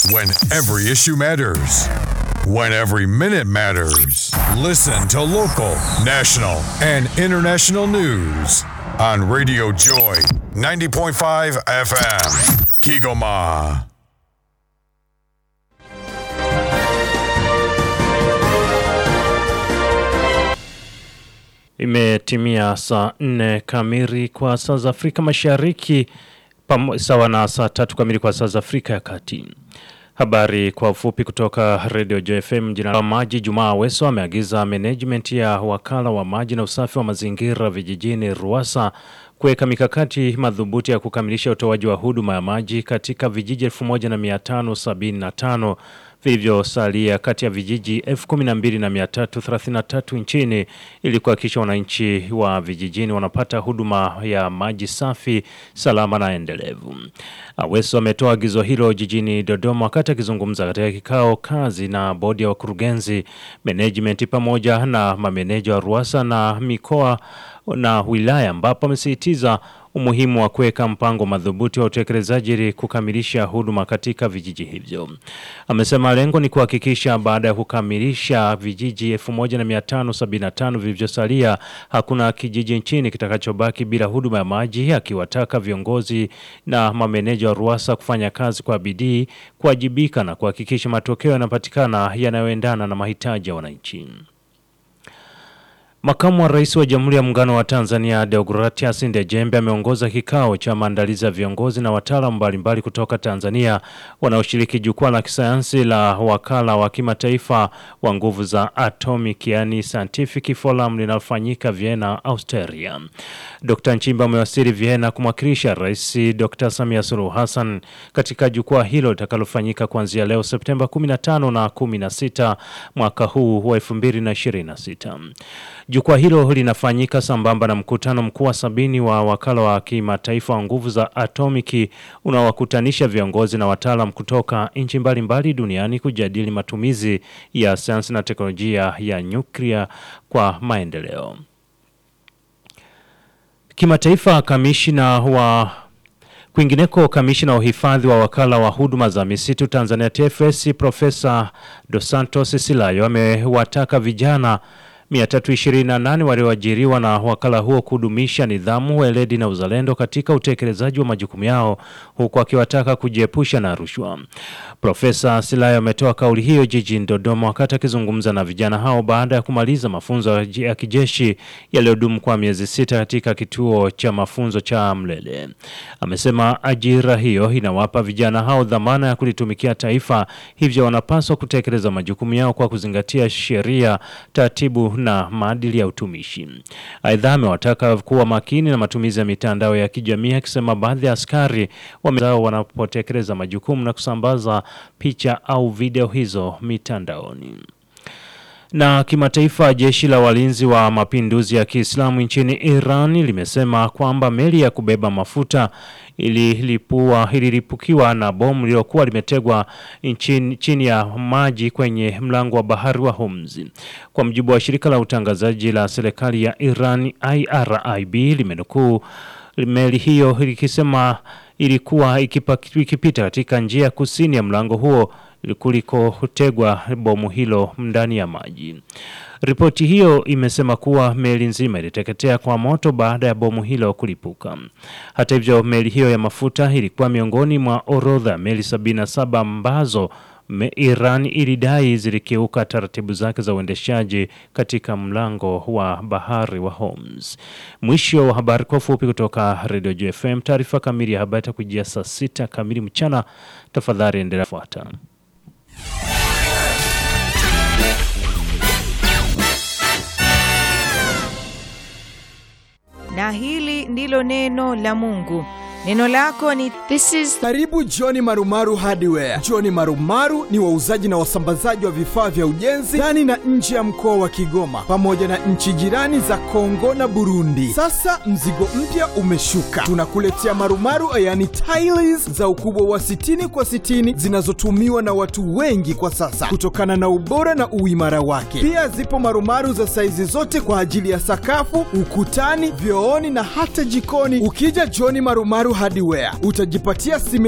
When every issue matters. When every minute matters. Listen to local, national, and international news on Radio Joy 90.5 FM. Kigoma. Imetimia saa nne kamili kwa saa za Afrika Mashariki pamo- sawa na saa tatu kamili kwa saa za Afrika ya Kati. Habari kwa ufupi kutoka Radio JFM. Jina la maji Jumaa Weso ameagiza management ya wakala wa maji na usafi wa mazingira vijijini Ruasa kuweka mikakati madhubuti ya kukamilisha utoaji wa huduma ya maji katika vijiji 1575 vilivyosalia kati ya vijiji 12333 nchini ili kuhakikisha wananchi wa vijijini wanapata huduma ya maji safi, salama na endelevu. Aweso ametoa agizo hilo jijini Dodoma wakati akizungumza katika kikao kazi na bodi ya wakurugenzi, management pamoja na mameneja wa Ruasa na mikoa na wilaya ambapo amesisitiza umuhimu wa kuweka mpango madhubuti wa utekelezaji ili kukamilisha huduma katika vijiji hivyo. Amesema lengo ni kuhakikisha baada ya kukamilisha vijiji 1575 vilivyosalia hakuna kijiji nchini kitakachobaki bila huduma ya maji, akiwataka viongozi na mameneja wa Ruasa kufanya kazi kwa bidii, kuwajibika na kuhakikisha matokeo yanapatikana yanayoendana na mahitaji ya wananchi. Makamu wa Rais wa Jamhuri ya Muungano wa Tanzania Deogratias Ndejembe ameongoza kikao cha maandalizi ya viongozi na wataalamu mbalimbali kutoka Tanzania wanaoshiriki jukwaa la kisayansi la wakala wa kimataifa wa nguvu za atomic yani Scientific Forum linalofanyika Vienna, Austria. Dr. Nchimba amewasili Vienna kumwakilisha Rais Dr. Samia Suluhu Hassan katika jukwaa hilo litakalofanyika kuanzia leo Septemba 15 na 16 mwaka huu wa 2026. Jukwaa hilo linafanyika sambamba na mkutano mkuu wa sabini wa wakala wa kimataifa wa nguvu za atomiki unaowakutanisha viongozi na wataalam kutoka nchi mbalimbali duniani kujadili matumizi ya sayansi na teknolojia ya nyuklia kwa maendeleo. Kimataifa, kamishina wa Kwingineko, kamishina wa uhifadhi wa wakala wa huduma za misitu Tanzania TFS Profesa Dos Santos Silayo amewataka vijana 328 walioajiriwa na wakala huo kudumisha nidhamu, weledi na uzalendo katika utekelezaji wa majukumu yao huku akiwataka kujiepusha na rushwa. Profesa Silayo ametoa kauli hiyo jijini Dodoma wakati akizungumza na vijana hao baada ya kumaliza mafunzo ya kijeshi yaliyodumu kwa miezi sita katika kituo cha mafunzo cha Mlele. Amesema ajira hiyo inawapa vijana hao dhamana ya kulitumikia taifa, hivyo wanapaswa kutekeleza majukumu yao kwa kuzingatia sheria, taratibu na maadili ya utumishi. Aidha, amewataka kuwa makini na matumizi ya mitandao ya kijamii, akisema baadhi ya askari wamezao wanapotekeleza majukumu na kusambaza picha au video hizo mitandaoni. Na kimataifa, jeshi la walinzi wa mapinduzi ya Kiislamu nchini Iran limesema kwamba meli ya kubeba mafuta ililipua ililipukiwa na bomu lililokuwa limetegwa nchini, chini ya maji kwenye mlango wa bahari wa Hormuz. Kwa mujibu wa shirika la utangazaji la serikali ya Iran IRIB limenukuu meli hiyo likisema ilikuwa ikipa- ikipita katika njia ya kusini ya mlango huo kulikotegwa bomu hilo ndani ya maji. Ripoti hiyo imesema kuwa meli nzima iliteketea kwa moto baada ya bomu hilo kulipuka. Hata hivyo, meli hiyo ya mafuta ilikuwa miongoni mwa orodha ya meli 77 ambazo me- Iran ilidai zilikiuka taratibu zake za uendeshaji katika mlango wa bahari wa Hormuz. Mwisho wa habari kwa ufupi kutoka Radio JFM. Taarifa kamili ya habari itakujia saa sita kamili mchana. Tafadhali endelea kufuata. na hili ndilo neno la Mungu. Neno lako ni This is Karibu John Marumaru Hardware. John Marumaru ni wauzaji na wasambazaji wa vifaa vya ujenzi ndani na nje ya mkoa wa Kigoma pamoja na nchi jirani za Kongo na Burundi. Sasa mzigo mpya umeshuka, tunakuletea marumaru yani tiles za ukubwa wa 60 kwa 60 zinazotumiwa na watu wengi kwa sasa kutokana na ubora na uimara wake. Pia zipo marumaru za saizi zote kwa ajili ya sakafu, ukutani, vyooni na hata jikoni. Ukija John Marumaru Hardware utajipatia simenti